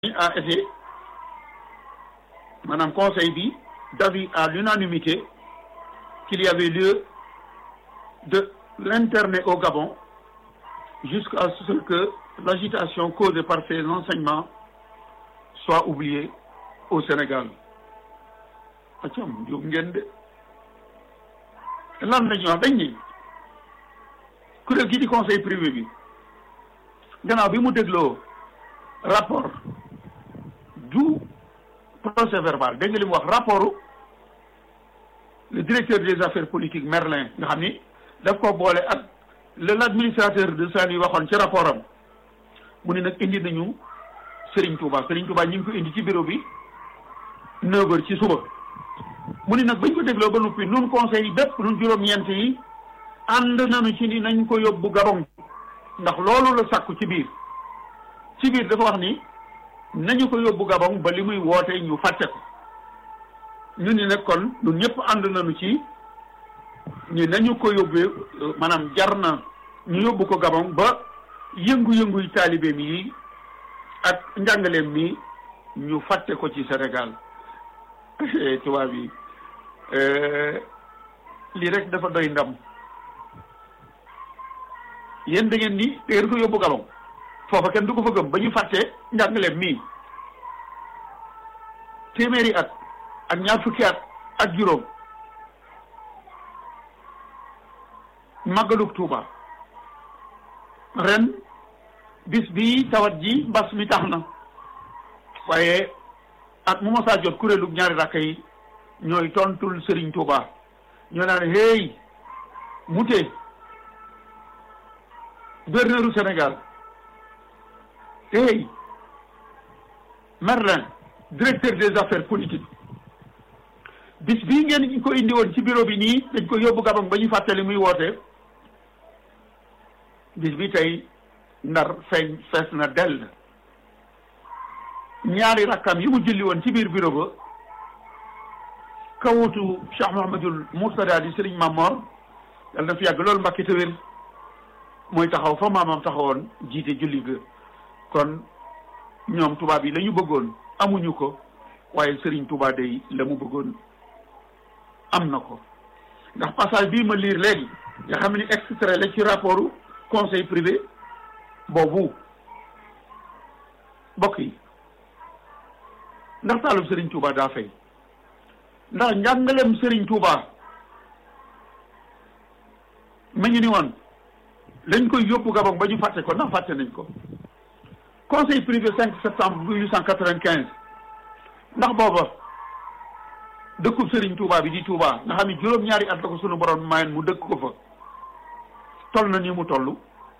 a été maanaam conseil bi d'avis à l'unanimité qu'il y avait lieu de l'interner au Gabon jusqu'à ce que l'agitation causée par ces enseignements soit oubliée au Sénégal acam jóg ngeen de lan lañu wax dañ ni kuréel gi di conseil privé bi gannaaw bi mu dégloo rapport du procès verbal dégg nga li mu wax rapport le directeur des affaires politiques Merlin nga xam ni daf ko boole ak le l'administrateur de Saint-Louis waxoon ci rapport am mu ne nag indi nañu Serigne Touba Serigne Touba ñu ngi ko indi ci bureau bi neuf heures ci suba mu ne nag bañ ko dégloo ba noppi nun conseil yi bépp nun juróom-ñeent yi ànd nañu ci ni nañ ko yóbbu Gabon ndax loolu la sàkku ci biir ci biir dafa wax ni nañu ko yóbbu Gabon ba li muy woote ñu fàtte ko ñu ni nag kon ñun ñëpp ànd nañu ci ñu nañu ko yóbbee maanaam jar na ñu yóbbu ko Gabon ba yëngu-yënguy taalibeem yi ak njàngaleem mi ñu fàtte ko ci Sénégal tubaab yi lii rek dafa doy ndam yéen da ngeen ni da ngeen ko yóbbu Gabon foofa kenn du ko fa gëm ba ñu fàtte njàngaleem mii téeméeri at ak ñaar fukki at ak juróom màggalug Tuuba ren bis bi tawat ji mbas mi tax na waaye at mu masaa jot kuréelug ñaari rakka yi ñooy tontul Serigne Touba ñoo naan hey mute gouverneuru Sénégal hey Merlin directeur des affaires politiques bis bii ngeen ñu ko indi woon ci bureau bi nii dañ ko yóbbu Gabon ba ñu fàttali muy woote bis bi tey ndar feeñ fees na dell ñaari rakkam yi mu julli woon ci biir bureau ba kawutu Cheikh Mouhamadul Mourtada di Serigne Mamor yàlla na fi yàgg loolu mbakki te wér mooy taxaw fa maamam taxawoon jiite julli ga kon ñoom tubaab yi la ñu bëggoon amuñu ko waaye Serigne Touba day la mu bëggoon am na ko ndax passage bii ma lire léegi nga xam ni extrait la ci rapport conseil privé boobu bokk yi ndax taalub Serigne Touba daa fay ndax njàngaleem Serigne Touba ma ñu ni woon lañ koy yóbbu Gabon ba ñu fàtte ko ndax fàtte nañ ko conseil privé 5 septembre 1895 ndax booba dëkkub Serigne Touba bi di Touba nga xam ne juróom-ñaari at la ko sunu borom mayen mu dëkk ko fa toll na ni mu toll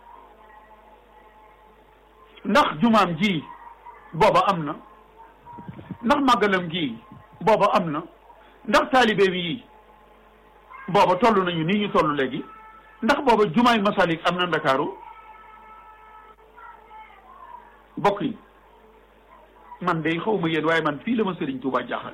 ndax jumaam ji booba am na ndax màggalam gi booba am na ndax taalibe yi booba toll nañu nii ñu toll léegi ndax booba jumaay masalik am na ndakaaru bokk yi man de xaw ma yéen waaye man fii la ma Serigne Touba jaaxal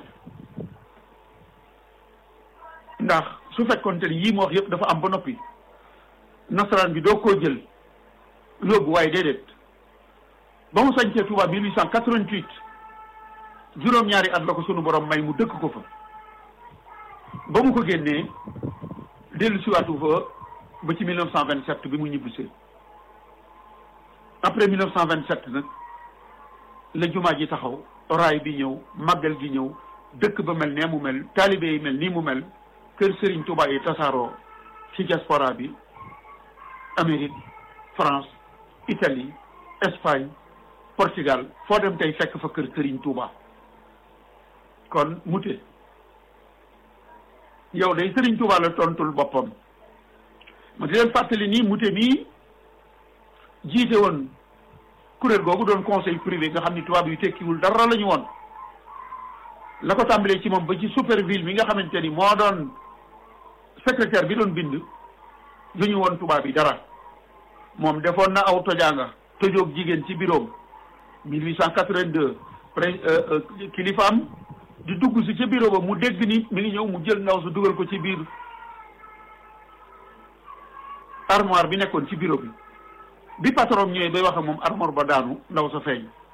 ndax su fekkoonte ni yii ma wax yëpp dafa am ba noppi nasaraan bi doo koo jël yóbbu waaye déedéet ba mu sañcee Touba 1888 juróom-ñaari at la ko sunu borom may mu dëkk ko fa ba mu ko génnee dellu siwaatu fa ba ci 1927 bi mu ñibbisee après 1927 nag la jumaa ji taxaw raay bi ñëw màggal gi ñëw dëkk ba mel nee mu mel taalibe yi mel nii mu mel kër Serigne Touba yi tasaaroo ci diaspora bi Amérique France Italie Espagne Portugal foo dem tey fekk fa kër Serigne Touba kon mute yow day Serigne Touba la tontul boppam ma di leen fàttali nii mute mii jiite woon kuréel googu doon conseil privé nga xam ni tubaab yu tekkiwul dara la ñu woon la ko tàmbalee ci moom ba ci superville mi nga xamante ni moo doon secrétaire bi doon bind du ñu woon tubaab yi dara moom defoon na aw tojaanga tojoog jigéen ci bureau 1882 pré kilifaam di dugg si ca bureau ba mu dégg ni mi ngi ñëw mu jël ndaw su dugal ko ci biir armoire bi nekkoon ci bureau bi bi patron ñëwee bay wax ak moom armoire ba daanu ndaw sa feeñ